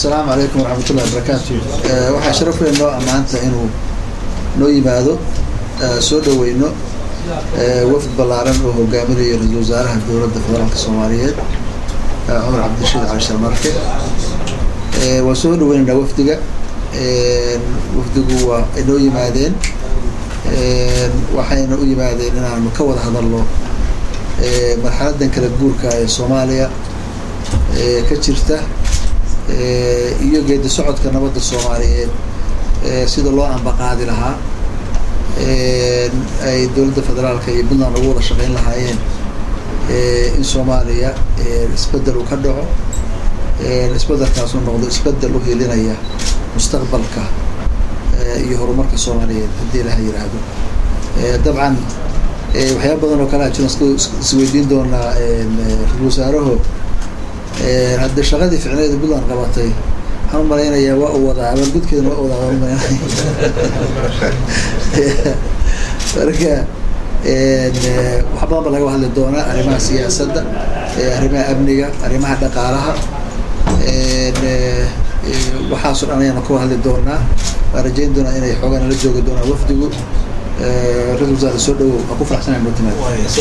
asalaamu calaykum waraxmatullahi wabarakaatu waxaa sharaf weyn noo ammaanta inuu noo yimaado soo dhaweyno wafd ballaaran oo hogaaminayo ra-isul wasaaraha dowladda federaalka soomaaliyeed cumar cabdirashiid cali sharmarke waan soo dhaweynaynaa wafdiga wafdigu waa ay noo yimaadeen waxayna u yimaadeen inaanu ka wada hadalno marxaladan kala guurka ee soomaaliya ka jirta iyo geedi socodka nabadda soomaaliyeed sida loo ambaqaadi lahaa ay dowladda federaalka iyo puntland ugu wada shaqeyn lahaayeen in soomaaliya isbedel uu ka dhaco isbedelkaasuu noqdo isbedel u hilinaya mustaqbalka iyo horumarka soomaaliyeed haddii ilaha yiraahdo dabcan waxyaaba badan oo kalea jiran isweydiin doonaa ra-isul wasaaraho hadde shaqadii ficneeda puntland qabatay waxaan u malaynayaa waa u wadaa abaalgudkeedana waa wadaa waan umalaynaya marka wax badan ba laga hadli doonaa arrimaha siyaasadda arrimaha amniga arrimaha dhaqaalaha waxaasoo dhan ayaanu ka hadli doonaa waan rajayn doonaa inay xoogaa nala joogi doonaan wafdigu ra-isul wasaare soo dhawow waa ku faraxsanay noo timaad